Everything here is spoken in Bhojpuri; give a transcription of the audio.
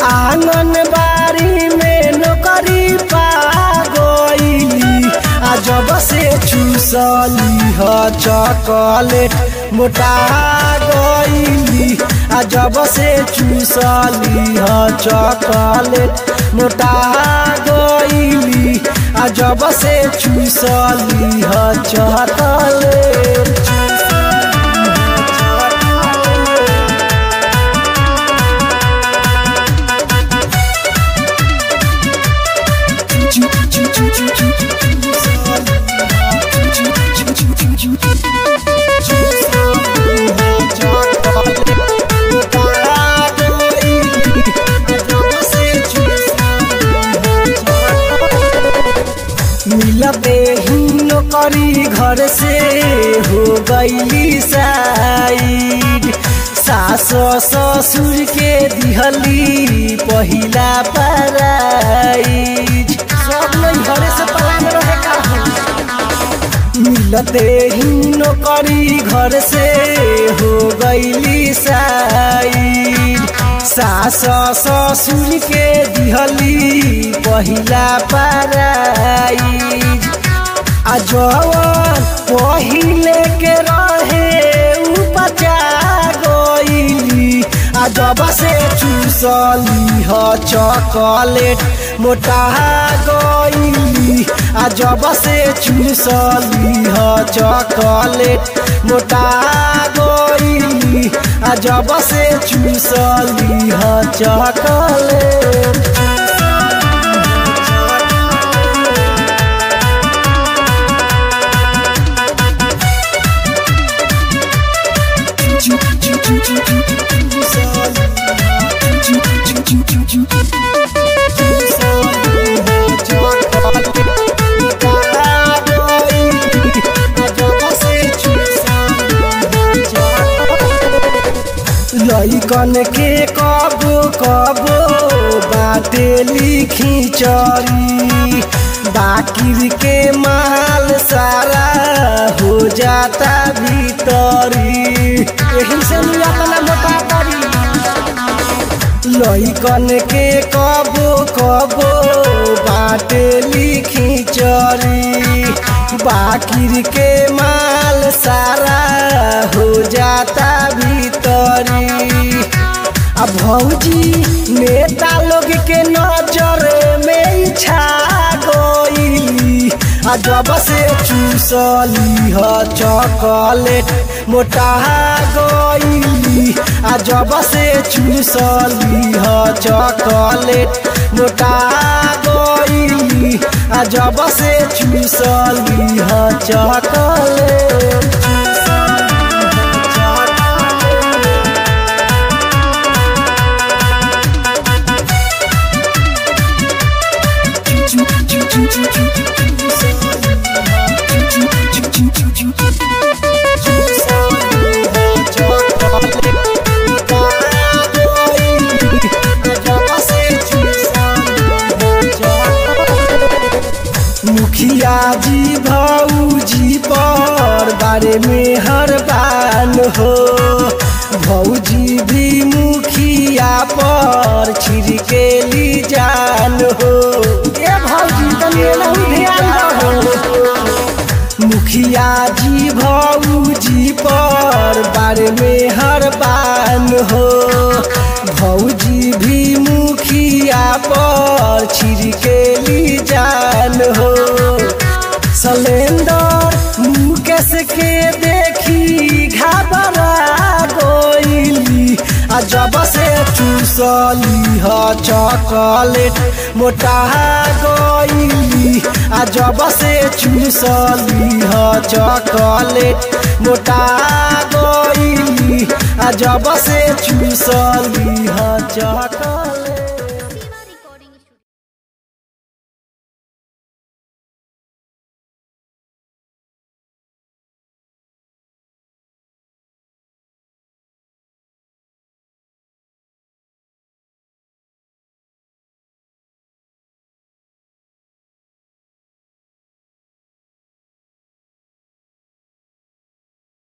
आंगनबाड़ी में नौकरी पा गईली आ जब से चूसली ह चॉकलेट मोटा गईली आ जब से चूसली ह चॉकलेट मोटा गईली आ जब से चूसली ह चॉकलेट मिलते ही नौकरी घर से हो गईली साइड सास ससुर के दिहली पहिला पराइज सब नहीं घरे से पलान रहे का मिलते ही नौकरी घर से हो गईली साइड सास ससुर के दिहली पहिला पराइज आ जवन पहिले के रहे उ बचा गईली आ जब से चूसली ह चॉकलेट मोटा गईली आ जब से चूसली ह चॉकलेट मोटा गईली आ जब से चूसली ह चॉकलेट लइकन के कबो कबो बाटे लिखी चरी बाकिर के माल सारा हो जाता भीतरी यही से अपना मोटा करी लइकन के कबो कबो बाटे लिखी चरी बाकिर के माल सारा हो जाता भीतरी अब भौजी नेता लोग के नजर में छा गईली आ जब से चूसली ह चॉकलेट मोटा गईली आ जब से चूसली ह चॉकलेट मोटा गईली आ जब से चूसली ह चॉकलेट मुखिया जी भौजी पर बारे में हर बान हो भौजी भी मुखिया पर छिड़केली जान हो ए भौजी तनी ध्यान रहो मुखिया जी भौजी पर बारे में हर बान हो भौजी भी मुखिया पर छिड़केली जान हो सलेंदर मुकेश के देखी घबरा गईली आ जब से चूसली ह चॉकलेट मोटा गईली आ जब से चूसली ह चॉकलेट मोटा गईली आ जब से चूसली ह चॉकलेट